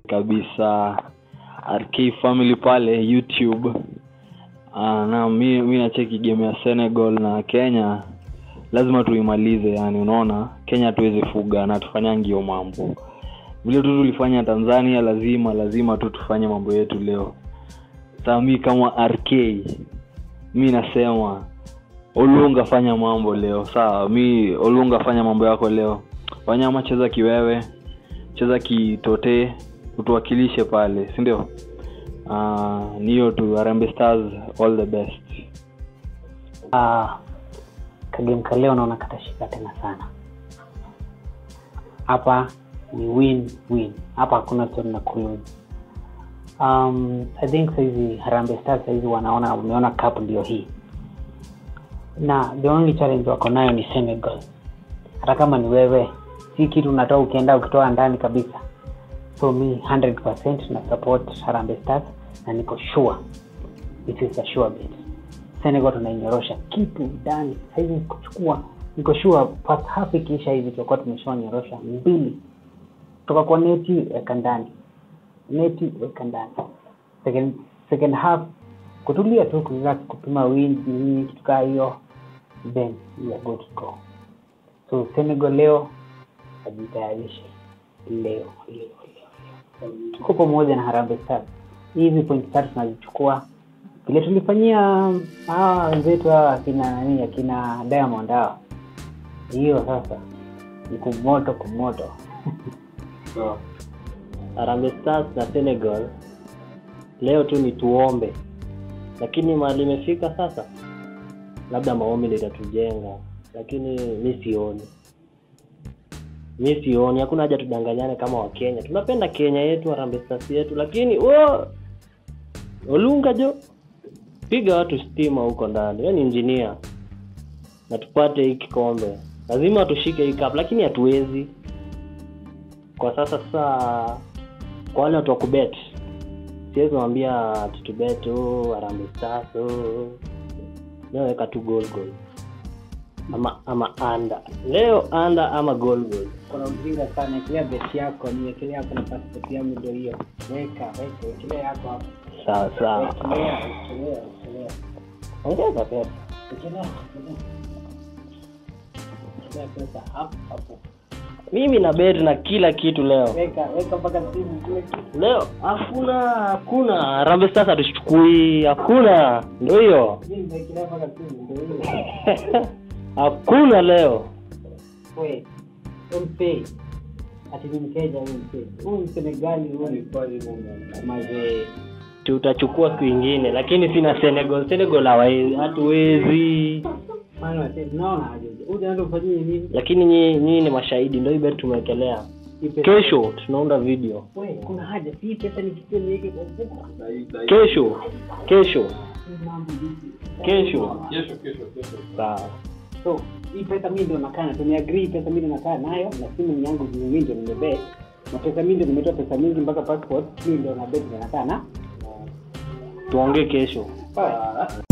kabisa rk family pale youtube uh, na mi, mi nacheki game ya senegal na kenya lazima tuimalize yani unaona kenya tuweze fuga na tufanyangi hiyo mambo vile tu tulifanya tanzania lazima lazima tu tufanye mambo yetu leo saa mi kama rk mi nasema olunga fanya mambo leo sawa mi olunga fanya mambo yako leo wanyama cheza kiwewe cheza kitotee utuwakilishe pale si ndio uh, ni hiyo tu Harambee stars all the best uh, kagame ka leo naona katashika tena sana hapa ni win win hapa hakuna story na kulose um, i think saizi Harambee stars saizi wanaona umeona cup ndio hii na the only challenge wako nayo ni senegal hata kama ni wewe si kitu unatoa ukienda ukitoa ndani kabisa so mi 100 na support Harambee stars na niko sure it is a sure bet senegal tunainyorosha kitu ndani saizi kuchukua niko sure first half ikiisha hivi tutakuwa tumeshaonyorosha mbili kutoka kwa neti weka ndani neti weka ndani second, second half kutulia tu kurelax kupima wind nini kitu kaa hiyo then we are good to go so senegal leo ajitayarishe leo leo leo leo tuko pamoja na Harambee Stars hizi point tatu tunazichukua vile tulifanyia hawa wenzetu hawa akina nani akina Diamond hawa hiyo sasa ni kumoto kumoto so, Harambee Stars na Senegal leo tu ni tuombe, lakini mahali imefika sasa, labda maombi ndio itatujenga, lakini mi sioni, mi sioni. Hakuna haja tudanganyane kama Wakenya. Tunapenda Kenya yetu, Harambee Stars yetu, lakini wo Olunga jo, piga watu stima huko ndani. Wewe ni engineer na tupate hii kikombe, lazima tushike hii cup, lakini hatuwezi kwa sasa. Sasa kwa wale watu wa kubet, siwezi mwambia tutubet oh, Harambee Stars oh. Leo weka tu goal goal ama ama anda leo anda ama goal goal. kuna mjinga sana ekelea beti yako niekelea hapo na passport yangu ndio hiyo weka weka ekelea yako hapo Sawa sawa, ekelea ekelea ekelea ongeza pesa. ekelea ekelea ekelea pesa hapo hapo Mimi na bet na kila kitu leo. weka weka mpaka simu kile kitu Leo hakuna hakuna Harambee Stars hatuchukui, hakuna. Ndio hiyo mimi nimekelea mpaka simu ndio hiyo hakuna leo. we umpe ati ni mteja huyu mpe huyu msenegali huyu mazee Tutachukua siku ingine, lakini sina Senegal. Senegal hawawezi, hatuwezi. maana wase naona aje huyu anaenda kufanyia nini Lakini nyinyi nyinyi ni mashahidi, ndio hii bet tumewekelea. Hii pesa- Kesho tunaunda video, we kuna haja si pesa nikichukua niweke kwa mfuko kesho kesho Hii mambo vipi kesho. Sawa. so hii pesa mi ndio nakaa na tumeagree pesa mi ndio nakaa nayo na simu yangu juu mi ndio nimebet na pesa mi ndio nimetoa pesa mingi mpaka passport mi ndio na bet ndio nakaa na Tuongee kesho. Sawa.